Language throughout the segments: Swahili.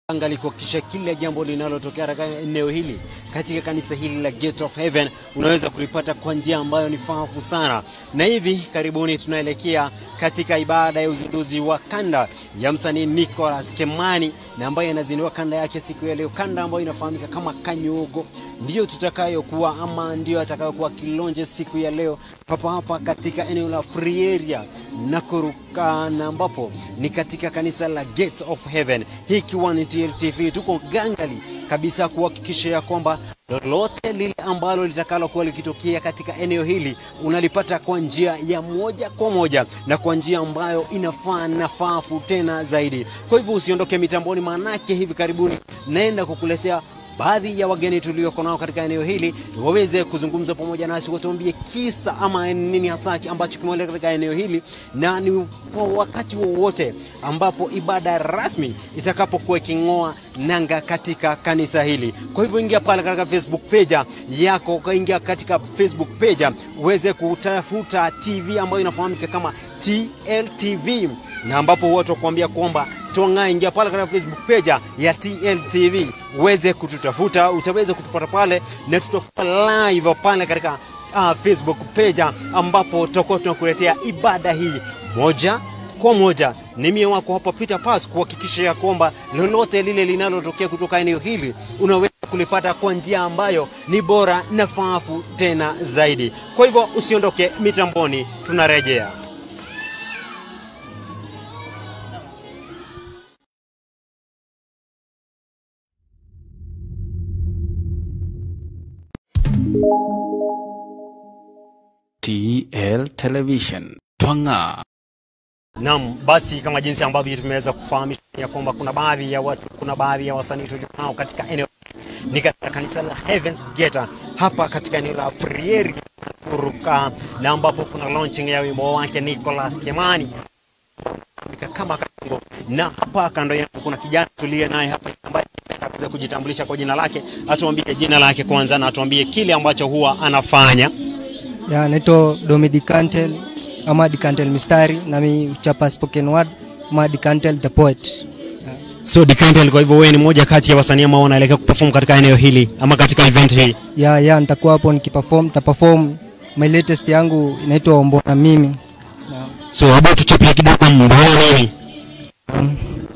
angali kuhakikisha kila jambo linalotokea katika eneo hili katika kanisa hili la Gate of Heaven unaweza kulipata kwa njia ambayo ni faafu sana. Na hivi karibuni tunaelekea katika ibada ya uzinduzi wa kanda ya msanii Nicholas Kemani na ambaye anazindua kanda yake siku ya leo, kanda ambayo inafahamika kama Kanyogo, ndiyo tutakayokuwa ama ndiyo atakayokuwa kilonje siku ya leo papa hapa katika eneo la Free Area Nakuru, na ambapo ni katika kanisa la Gates of Heaven, hii ikiwa ni TLTV. Tuko gangali kabisa kuhakikisha ya kwamba lolote lile ambalo litakalokuwa likitokea katika eneo hili unalipata kwa njia ya moja kwa moja na kwa njia ambayo inafaa nafaafu tena zaidi. Kwa hivyo usiondoke mitamboni, maanake hivi karibuni naenda kukuletea baadhi ya wageni tulioko nao katika eneo hili waweze kuzungumza pamoja nasi, watuambie kisa ama nini hasa ambacho kimewaleta katika eneo hili, na ni kwa wakati wowote ambapo ibada rasmi itakapokuwa iking'oa nanga katika kanisa hili. Kwa hivyo ingia pale katika Facebook page yako, ingia katika Facebook page uweze kutafuta TV ambayo inafahamika kama TLTV, na ambapo watu wakuambia kwamba Tonga, ingia pale katika Facebook page ya TLTV uweze kututafuta, utaweza kutupata pale na tutakuwa live pale katika uh, Facebook page ambapo tutakuwa tunakuletea ibada hii moja kwa moja. Ni mie wako hapa Peter Pass kuhakikisha ya kwamba lolote lile linalotokea kutoka eneo hili unaweza kulipata kwa njia ambayo ni bora na faafu tena zaidi. Kwa hivyo usiondoke mitamboni, tunarejea. TL Television Twanga. Naam, basi kama jinsi ambavyo tumeweza kufahamisha ya kwamba kuna baadhi ya watu, kuna baadhi ya wasanii tulionao katika eneo ni katika kanisa la Heavens Gate hapa katika eneo la Frieri Kuruka, na ambapo kuna launching ya wimbo wake Nicholas Kemani kama kango, na hapa kando yangu kuna kijana tuliye naye hapa ambaye anaweza kujitambulisha kwa jina lake, atuambie jina lake kwanza na atuambie kile ambacho huwa anafanya. Ya, naitwa Domi Dikantel ama Dikantel Mistari na mi uchapa spoken word ama Dikantel the poet. So Dikantel, kwa hivyo wewe ni mmoja kati ya wasanii ambao wanaelekea kuperform katika eneo hili ama katika event hii? Ya, ya, nitakuwa hapo nikiperform, nitaperform my latest yangu inaitwa Mbona Mimi. So hebu tuchapie kidogo mbona mimi? Um,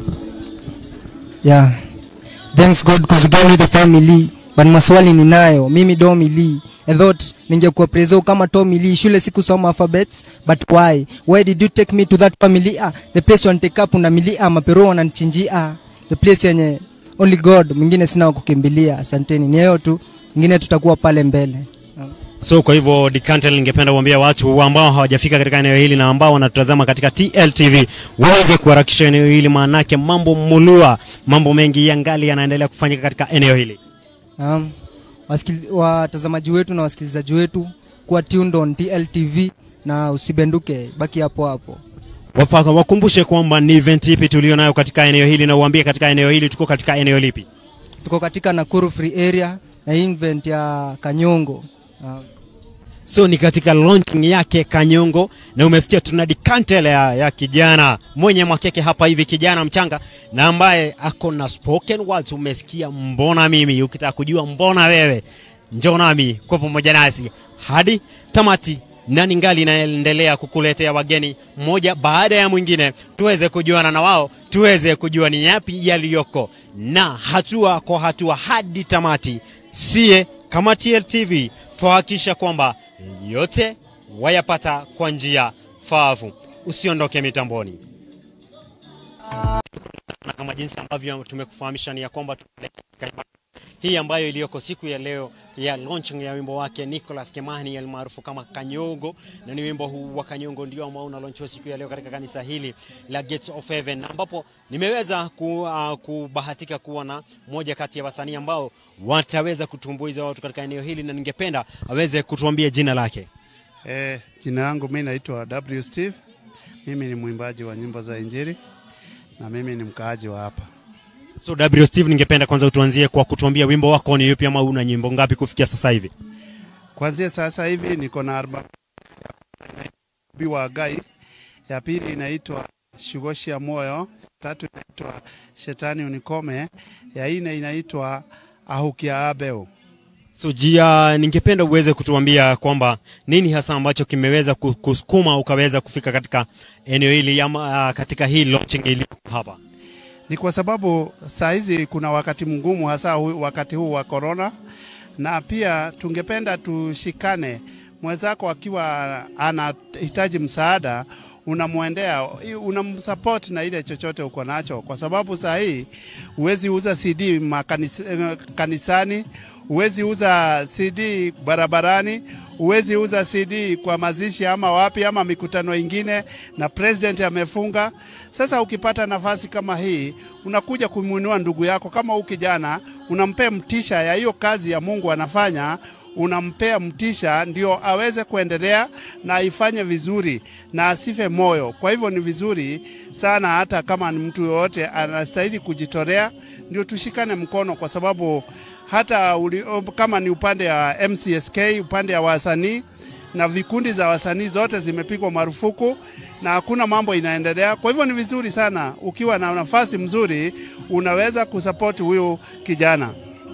yeah. Thanks God cause you gave me the family. But maswali ninayo mimi Domi Lee. I thought ningekuwa preso kama Tommy Lee. Shule sikusoma alphabets but why? Why did you take me to that family? Ah, the place wanitake up na milia mapero wananichinjia. The place yenye only God, mwingine sina wa kukimbilia. Asanteni. Ni hayo tu. Mwingine tutakuwa pale mbele. So kwa hivyo Dikantel, ningependa kuambia watu ambao hawajafika katika eneo hili na ambao wanatutazama katika TLTV waweze kuharakisha eneo hili, maanake mambo mulua, mambo mengi yangali yanaendelea kufanyika katika eneo hili. Um, wasikili- watazamaji wetu na wasikilizaji wetu kuwa tuned on TLTV na usibenduke, baki hapo hapo. Wafaka wakumbushe kwamba ni event ipi tulio nayo katika eneo hili, na uambie katika eneo hili tuko katika eneo lipi. Tuko katika Nakuru Free Area na hii event ya Kanyongo. Um, So ni katika launching yake Kanyongo, na umesikia tuna Dikantel ya, ya kijana mwenye makeke hapa hivi, kijana mchanga na ambaye ako na spoken words. Umesikia mbona mimi, ukitaka kujua mbona wewe, njoo nami kwa pamoja nasi hadi tamati na ningali inaendelea kukuletea wageni mmoja baada ya mwingine, tuweze kujuana na wao, tuweze kujua ni yapi yaliyoko, na hatua kwa hatua hadi tamati. Sie kama TLTV tuhakikisha kwamba yote wayapata kwa njia faafu. Usiondoke mitamboni na kama jinsi ambavyo tumekufahamisha ni ya kwamba tunaelekea katika ibada hii ambayo iliyoko siku ya leo ya launching ya wimbo wake Nicholas Kemani almaarufu kama Kanyogo, na ni wimbo huu wa Kanyogo ndio ambao unalaunchiwa siku ya leo katika kanisa hili la Gates of Heaven, ambapo nimeweza ku, uh, kubahatika kuwa na moja kati ya wasanii ambao wataweza kutumbuiza watu katika eneo hili, na ningependa aweze kutuambia jina lake. Eh, jina langu mimi naitwa W Steve. Mimi ni mwimbaji wa nyimbo za Injili na mimi ni mkaaji wa hapa. So W Steve, ningependa kwanza utuanzie kwa kutuambia wimbo wako ni yupi ama una nyimbo ngapi kufikia sasa hivi? Kuanzia sasa hivi niko na albamu ya wa Gai, ya pili inaitwa Shugoshi ya Moyo, tatu inaitwa Shetani Unikome, ya nne inaitwa Ahukia Abeu. So jia, ningependa uweze kutuambia kwamba nini hasa ambacho kimeweza ku- kusukuma ukaweza kufika katika eneo hili ama uh, katika hii launching iliyo hapa. Ni kwa sababu saa hizi kuna wakati mgumu, hasa hu- wakati huu wa korona, na pia tungependa tushikane. Mwenzako akiwa anahitaji msaada, unamwendea, unamsupport na ile chochote uko nacho, kwa sababu saa hii huwezi uza CD makanis, eh, kanisani, huwezi uza CD barabarani, huwezi uza CD kwa mazishi ama wapi ama mikutano ingine, na president amefunga. Sasa ukipata nafasi kama hii, unakuja kumwinua ndugu yako kama huyu kijana, unampea mtisha ya hiyo kazi ya Mungu anafanya unampea mtisha ndio aweze kuendelea na aifanye vizuri na asife moyo. Kwa hivyo ni vizuri sana, hata kama ni mtu yoyote anastahili kujitolea, ndio tushikane mkono, kwa sababu hata uli, kama ni upande wa MCSK, upande wa wasanii na vikundi za wasanii zote zimepigwa marufuku na hakuna mambo inaendelea. Kwa hivyo ni vizuri sana, ukiwa na nafasi mzuri, unaweza kusapoti huyu kijana.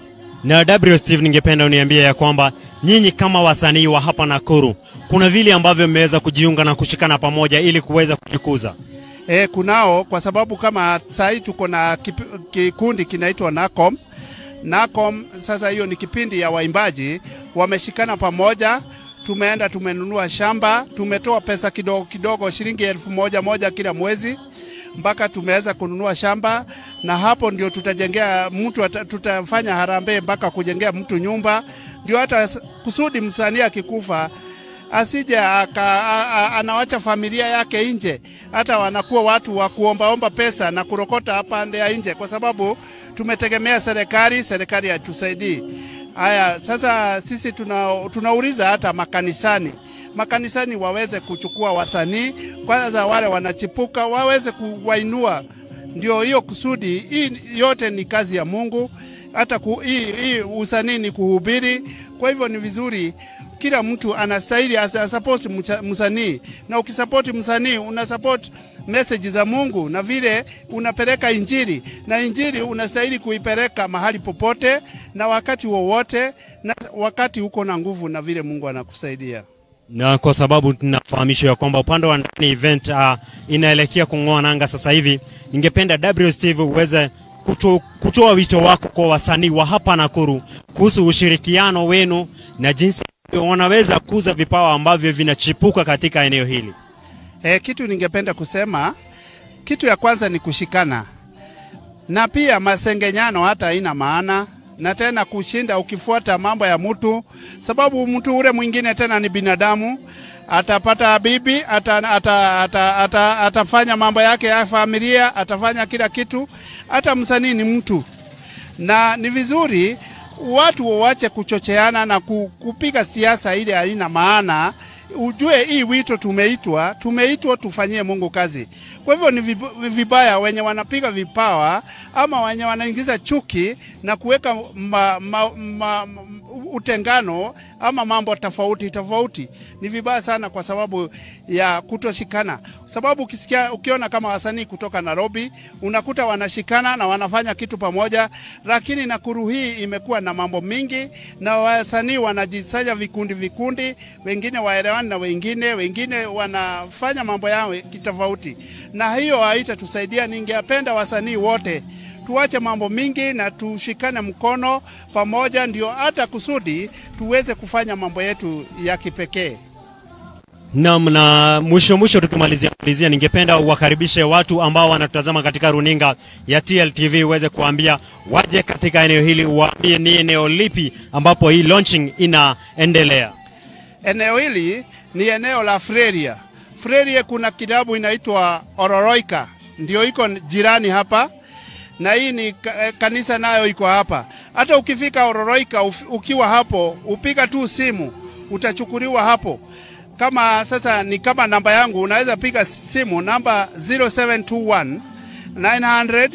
Na W Steve, ningependa uniambie ya kwamba nyinyi kama wasanii wa hapa Nakuru, kuna vile ambavyo mmeweza kujiunga na kushikana pamoja ili kuweza kujikuza. E, kunao kwa sababu kama saa hii tuko na kip- kikundi kinaitwa Nacom. Nacom sasa hiyo ni kipindi ya waimbaji wameshikana pamoja, tumeenda tumenunua shamba, tumetoa pesa kidogo kidogo, shilingi elfu moja moja kila mwezi mpaka tumeweza kununua shamba, na hapo ndio tutajengea mtu, ata- tutafanya harambee mpaka kujengea mtu nyumba, ndio hata s- kusudi msanii akikufa asije aka, a, a, anawacha familia yake nje, hata wanakuwa watu wa kuombaomba pesa na kurokota pande ya nje, kwa sababu tumetegemea serikali, serikali hatusaidii. Haya, sasa sisi tuna, tunauliza hata makanisani makanisani waweze kuchukua wasanii kwanza, wale wanachipuka waweze kuwainua, ndio hiyo kusudi. Hii yote ni kazi ya Mungu, hata ku, hii, hii usanii ni kuhubiri. Kwa hivyo ni vizuri kila mtu anastahili asapoti msanii, na ukisapoti msanii unasapoti message za Mungu na vile unapeleka injili, na injili unastahili kuipeleka mahali popote na wakati wowote, na wakati uko na nguvu na vile Mungu anakusaidia. na kwa sababu tunafahamishwa ya kwamba upande wa ndani event uh, inaelekea kung'oa nanga sasa hivi, ningependa W Steve uweze kuto, kutoa wito wako kwa wasanii wa hapa Nakuru kuhusu ushirikiano wenu na jinsi wanaweza kuza vipawa ambavyo vinachipuka katika eneo hili. E, kitu ningependa kusema, kitu ya kwanza ni kushikana, na pia masengenyano hata haina maana, na tena kushinda ukifuata mambo ya mtu, sababu mtu ule mwingine tena ni binadamu, atapata bibi ata, ata, ata, ata, atafanya mambo yake ya familia, atafanya kila kitu. Hata msanii ni mtu, na ni vizuri watu wawache kuchocheana na ku- kupiga siasa ile haina maana. Ujue hii wito tumeitwa, tumeitwa tufanyie Mungu kazi. Kwa hivyo ni vib- vibaya wenye wanapiga vipawa ama wenye wanaingiza chuki na kuweka ma, ma, ma, ma, utengano ama mambo tofauti tofauti. Ni vibaya sana kwa sababu ya kutoshikana. Sababu ukisikia, ukiona kama wasanii kutoka Nairobi unakuta wanashikana na wanafanya kitu pamoja, lakini Nakuru hii imekuwa na mambo mingi na wasanii wanajisanya vikundi vikundi, wengine waelewani na wengine, wengine wanafanya mambo yao kitofauti, na hiyo haitatusaidia. Ningependa wasanii wote tuache mambo mingi na tushikane mkono pamoja, ndio hata kusudi tuweze kufanya mambo yetu ya kipekee. Naam, na mwisho mwisho tukimalizia malizia, ningependa uwakaribishe watu ambao wanatutazama katika runinga ya TLTV uweze kuambia waje katika eneo hili, waambie ni eneo lipi ambapo hii launching inaendelea. Eneo hili ni eneo la Freria. Freria kuna kilabu inaitwa Ororoika, ndio iko jirani hapa, na hii ni ka- eh, kanisa nayo iko hapa. Hata ukifika Ororoika uf- ukiwa hapo, upiga tu simu utachukuliwa hapo. Kama sasa ni kama namba yangu, unaweza piga simu namba 0721 900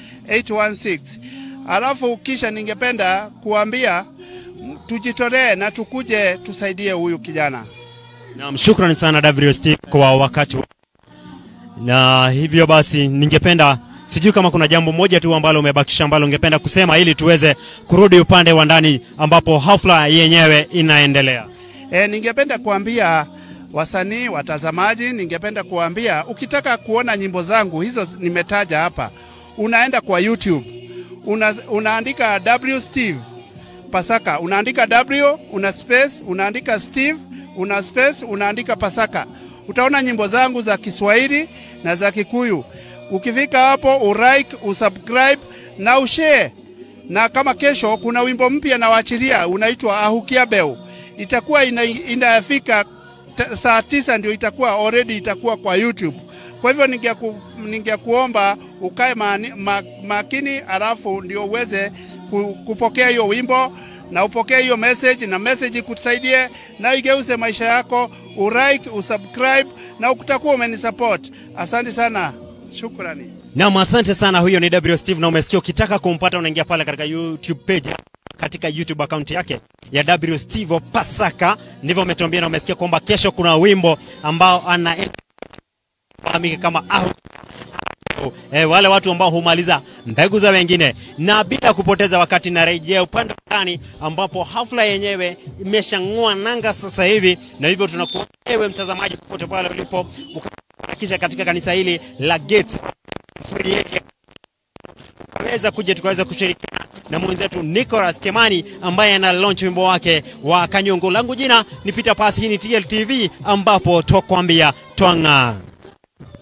816. Alafu kisha ningependa kuambia tujitolee na tukuje tusaidie huyu kijana. Naam, shukrani sana W Steve kwa wakati. wa- na hivyo basi ningependa sijui kama kuna jambo moja tu ambalo umebakisha ambalo ungependa kusema ili tuweze kurudi upande wa ndani ambapo hafla yenyewe inaendelea. E, ningependa kuambia wasanii watazamaji, ningependa kuambia ukitaka kuona nyimbo zangu hizo nimetaja hapa, unaenda kwa YouTube una, unaandika W Steve Pasaka, unaandika W, una space, unaandika Steve, una space, unaandika Pasaka. Utaona nyimbo zangu za Kiswahili na za Kikuyu. Ukifika hapo ulike, usubscribe na ushare. Na kama kesho kuna wimbo mpya nawaachilia unaitwa Ahukia Beu, itakuwa ina, inafika ta- saa tisa ndio itakuwa already itakuwa kwa YouTube. Kwa hivyo ningeku, ningekuomba ukae maani, ma, makini, alafu ndio uweze ku, kupokea hiyo wimbo na upokee hiyo message na message ikusaidie na igeuze maisha yako, ulike, usubscribe na utakuwa umenisupport. Asante sana, shukrani. Naam, asante sana. Huyo ni W Steve, na umesikia, ukitaka kumpata unaingia pale katika YouTube page katika YouTube account yake ya W Steve Pasaka, ndivyo umetuambia, na umesikia kwamba kesho kuna wimbo ambao anaenda fahamika kama Ahu E, wale watu ambao humaliza mbegu za wengine. Na bila kupoteza wakati, narejea upande wa ndani ambapo hafla yenyewe imeshang'oa nanga sasa hivi, na hivyo tunakuomba ewe mtazamaji, popote pale ulipo, ukaharakisha katika kanisa hili la Gate Free Area tukaweza kuja tukaweza kushirikiana na mwenzetu Nicholas Kemani ambaye ana launch wimbo wake wa Kanyongo. Langu jina ni Peter Pass, hii ni TLTV ambapo twakwambia twang'aa.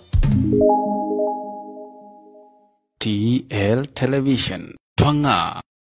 TL Television. Twang'aa.